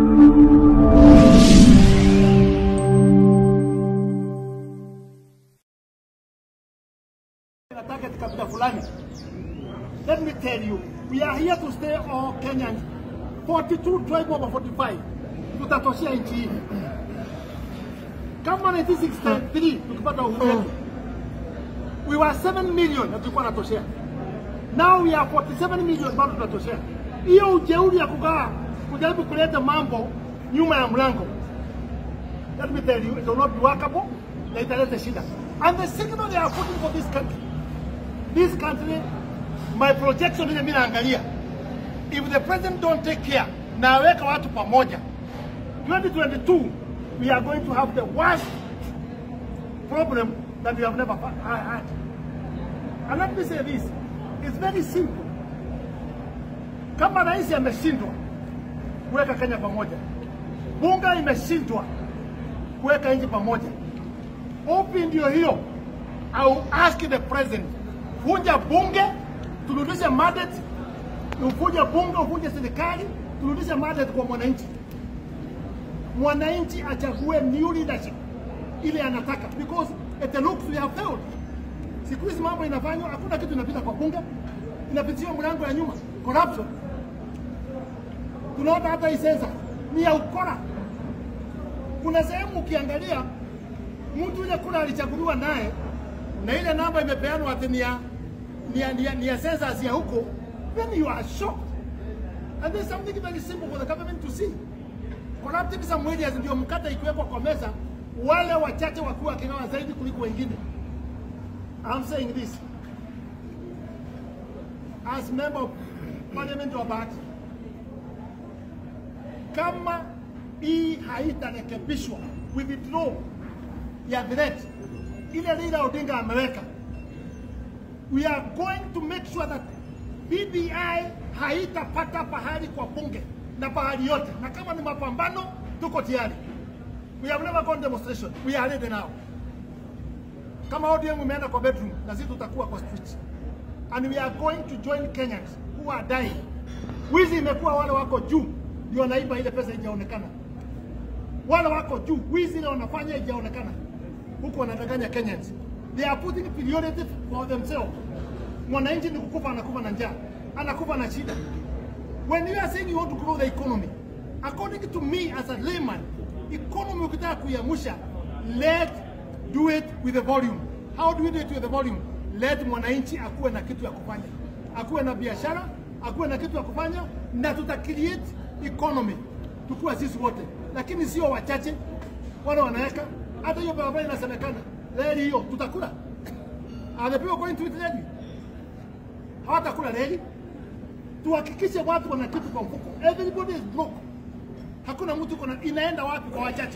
a target kabila fulani. Let me tell you, we are here to stay all Kenyans. 42 tribe over 45 tutatoshea nchi hii. Kama 1963 tukipata uhuru wetu we were 7 million na tulikuwa natoshea. Now we are 47 million bado tunatoshea. Hiyo ujeuri ya kukaa kujaribu kuleta mambo nyuma ya mlango, let me tell you, it will not be workable na italeta shida. And the signal they are putting for this country this country, my projection ile mimi naangalia, if the president don't take care na aweka watu pamoja, 2022 we are going to have the worst problem that we have never fa- had. And let me say this, it's very simple. Kama rais ameshindwa kuweka Kenya pamoja, bunge imeshindwa kuweka nchi pamoja, upi ndio hiyo? I will ask the president, vunja bunge, turudishe mandate, uvunje bunge, uvunje serikali, turudishe mandate kwa mwananchi. Mwananchi achague new leadership ile anataka, because it looks we have failed. Siku hizi mambo inafanywa, hakuna kitu inapita kwa bunge, inapitiwa mlango ya nyuma, corruption. Tunaona hata hii sensa ni ya ukora. Kuna sehemu ukiangalia mtu ile kura alichaguliwa naye na ile namba imepeanwa ati ni ya ni ya, ni ya, ni ya census ya huko, then you are shocked. And there's something very simple for the government to see. Corrupting some areas ndio mkata ikiwekwa kwa meza, wale wachache wakiwa wakigawa zaidi kuliko wengine. I'm saying this as member of parliament wa Bahati, kama hii haitarekebishwa withdraw ya threat ile Raila Odinga ameweka, we are going to make sure that BBI haitapata pahali kwa bunge na pahali yote, na kama ni mapambano, tuko tayari. We have never gone demonstration, we are ready now. Kama ODM umeenda kwa bedroom, na sisi tutakuwa kwa street, and we are going to join Kenyans who are dying. Wizi imekuwa wale wako juu ndio wanaiba ile pesa ijaonekana, wale wako juu, wizi ile wanafanya ijaonekana huku wanadanganya Kenyans. They are putting priority for themselves. Mwananchi ni kukufa, anakufa na njaa, anakufa na shida. When you are saying you want to grow the economy, according to me as a layman, economy ukitaka kuiamsha, let do it with the volume. How do we do it with the volume? Let mwananchi akuwe na kitu ya kufanya, akuwe na biashara, akuwe na kitu ya kufanya, na tuta create economy tukuwa sisi wote, lakini sio wachache wale wanaweka hata hiyo barabara inasemekana reli hiyo tutakula. Are the people going to eat reli? Hawatakula reli. Tuhakikishe watu wana kitu kwa mfuko. Everybody is broke. Hakuna mtu kuna inaenda wapi kwa wachache.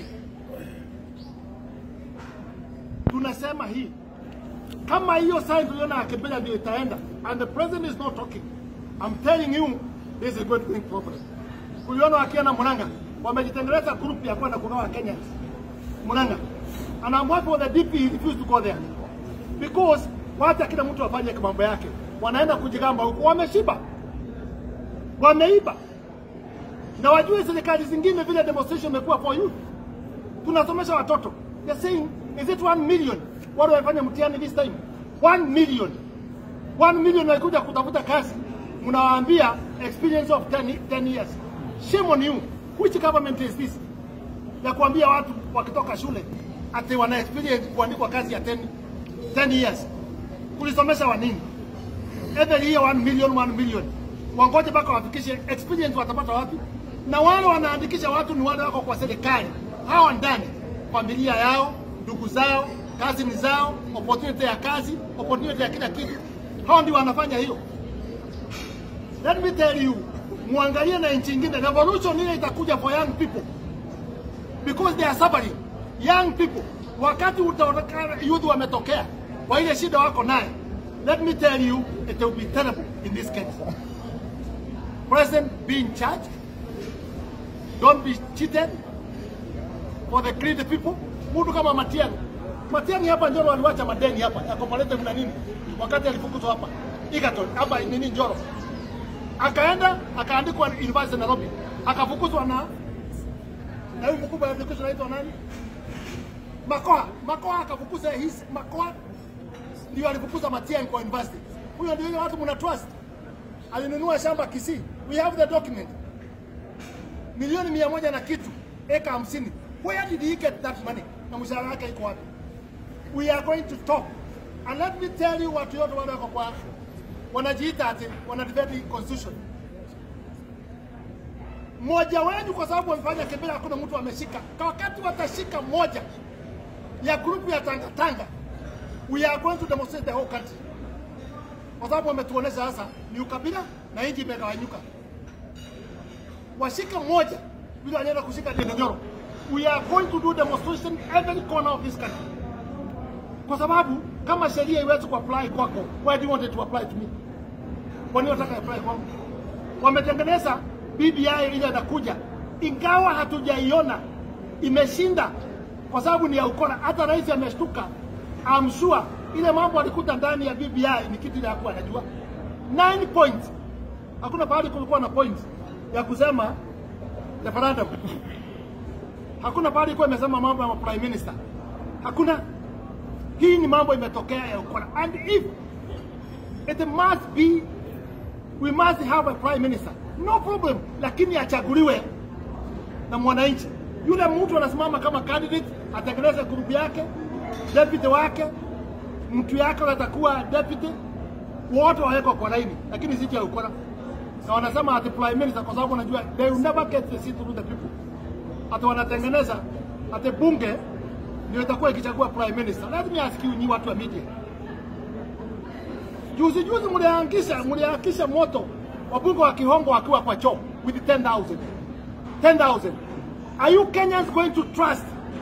Tunasema hii kama hiyo sign tuliona ya Kibera ndio itaenda and the president is not talking. I'm telling you this is going to bring problem. Uliona wakienda Murang'a wamejitengeneza group ya kwenda kugawa Kenyans. Murang'a and I'm working with the DP, he refused to go there because wacha kila mtu afanye mambo yake, wanaenda kujigamba huko, wameshiba, wameiba na wajue serikali zingine vile demonstration imekuwa for youth. Tunasomesha watoto, they're saying is it 1 million wale wamefanya mtihani this time 1 million 1 million walikuja kutafuta kazi, mnawaambia experience of 10, 10 years. Shame on you. Which government is this? ya kuambia watu wakitoka shule ati wana experience kuandikwa kazi ya 10, 10 years. Kulisomesha wa nini? Every year 1 million 1 million. Wangoje mpaka wafikishe experience watapata wapi? Na wale wanaandikisha watu ni wale wako kwa serikali. Hawa ndani familia yao, ndugu zao, kazi ni zao, opportunity ya kazi, opportunity ya kila kitu. Hao ndio wanafanya hiyo. Let me tell you, muangalie na nchi nyingine, revolution ile itakuja for young people because they are suffering. Young people, wakati utaonekana youth wametokea kwa ile shida wako naye, let me tell you it will be terrible in this case. President be in charge, don't be cheated for the greedy people. Mtu kama Matiang'i, Matiang'i hapa Njoro aliwacha madeni hapa ya Cooperative na nini, wakati alifukuzwa hapa Egerton hapa nini Njoro, akaenda akaandikwa University Nairobi, akafukuzwa na na huyu mkubwa wa education anaitwa nani? Makoha. Makoha akafukuza his Makoha ndio alifukuza Matiang'i kwa university. Huyo ndio ile watu mna trust. Alinunua shamba Kisii. We have the document. Milioni mia moja na kitu, eka hamsini. Where did he get that money? Na mshahara wake iko wapi? We are going to talk. And let me tell you watu yote wale wako kwa wanajiita ati wana defend constitution. Mmoja wenu kwa sababu wamefanya kibira, hakuna mtu ameshika. Kwa wakati watashika moja ya grupu ya Tanga Tanga, we are going to demonstrate the whole country, kwa sababu wametuonesha sasa ni ukabila na nchi imegawanyuka. Washika moja vile wanaenda kushika Dendonyoro, we are going to do demonstration every corner of this country, kwa sababu kama sheria iwezi kuapply kwako, why do you want it to apply to me? Kwa nini wataka apply kwangu? Wametengeneza BBI ile inakuja, ingawa hatujaiona imeshinda kwa sababu ni ya ukora. Hata rais ameshtuka, I'm sure ile mambo alikuta ndani ya BBI ni kitu ile hakuwa anajua. 9 points, hakuna pahali kulikuwa na point ya kusema referendum. Hakuna pahali ilikuwa imesema mambo ya prime minister, hakuna. Hii ni mambo imetokea ya ukora, and if it must be we must have a prime minister no problem, lakini achaguliwe na mwananchi. Yule mtu anasimama kama candidate, atengeneze grupu yake, deputy wake, mtu yake atakuwa deputy, wote wawekwa kwa laini, lakini si cha ukora. Na wanasema ati prime minister, kwa sababu wanajua they will never get the seat through the people. Ati wanatengeneza ati bunge ndio itakuwa ikichagua prime minister. Let me ask you, nyi watu wa media, juzi juzi mliangusha mliangusha moto wabunge wa Kihongo wakiwa kwa choo with 10,000 10,000 are you Kenyans going to trust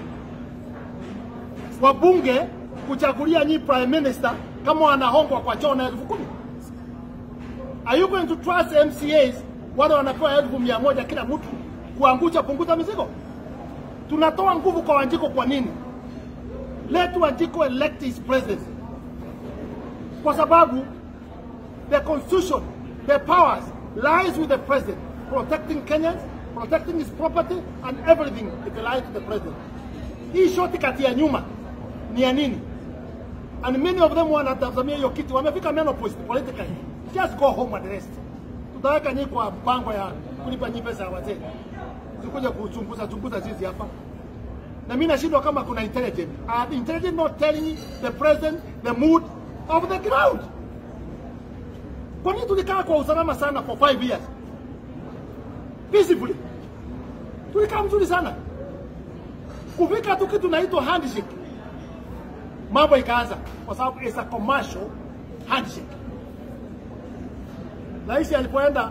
wabunge kuchagulia nyi prime minister kama wanahongwa kwa choo na elfu kumi? Are you going to trust MCAs wale wanapewa elfu mia moja kila mtu kuangusha punguza mizigo? Tunatoa nguvu kwa Wanjiko kwa nini? Let Wanjiko elect his president, kwa sababu the constitution the powers lies with the president, protecting Kenyans, protecting his property and everything it lies to the president. Hii shoti kati ya nyuma ni ya nini? And many of them wanatazamia hiyo kitu, wamefika menopause politically. Just go home and rest. Tutaweka nyinyi kwa mpango ya kulipa nyinyi pesa ya wazee, sikuja kuchunguza chunguza sisi hapa na mimi nashindwa kama kuna intelligent. Are the intelligent not telling the president the mood of the ground? Kwa nini tulikaa kwa usalama sana for five years peacefully? Tulikaa mzuri sana, kufika tu kitu naitwa handshake, mambo ikaanza, kwa sababu it's a commercial handshake. Rais alipoenda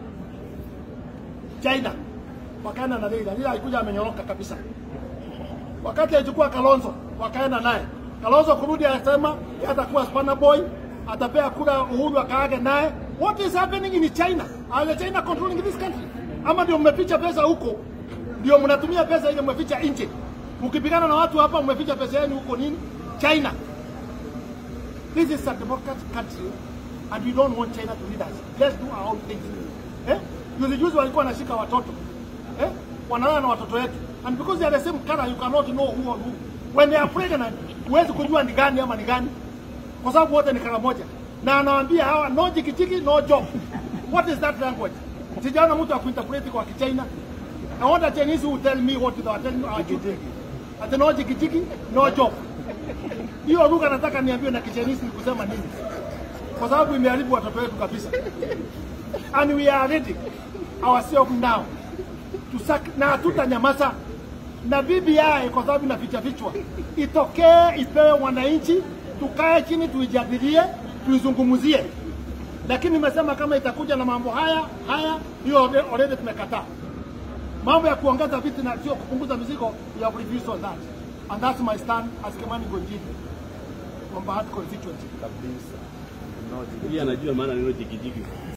China wakaenda na Raila, Raila alikuja amenyoroka kabisa. Wakati alichukua Kalonzo wakaenda naye, Kalonzo kurudi anasema yeye atakuwa spana boy atapea kura Uhuru akaage naye. What is happening in China? Are the China controlling this country? Ama ndio mmeficha pesa huko, ndio mnatumia pesa ile mmeficha nje, mkipigana na watu hapa mmeficha pesa yenu huko nini? China. This is a democratic country and we don't want China to lead us. Let's do our own thing. Eh? Juzi juzi walikuwa wanashika watoto eh? Wanalala na watoto wetu and because they are the same color you cannot know who or who. When they are pregnant, huwezi kujua ni gani ama ni gani kwa sababu wote ni kala moja, na anawaambia hawa no jikijiki no job. What is that language? Sijaona mtu akuinterpret kwa Kichina. I want a Chinese who tell me what they are telling our children. Ati no jikijiki no job. Hiyo lugha nataka niambiwe na Kichinese ni kusema nini? Kwa sababu imeharibu watoto wetu kabisa. And we are ready ourselves now to sack, na hatutanyamaza na BBI kwa sababu inaficha vichwa, itokee ipewe wananchi tukae chini tuijadilie, tuizungumzie. Lakini nimesema kama itakuja na mambo haya haya, hiyo already tumekataa. Mambo ya kuongeza vitu na sio kupunguza mizigo, we have refused on that and that's my stand as Kimani Gonjini from Bahati constituency. Yeye anajua maana neno jikijiki.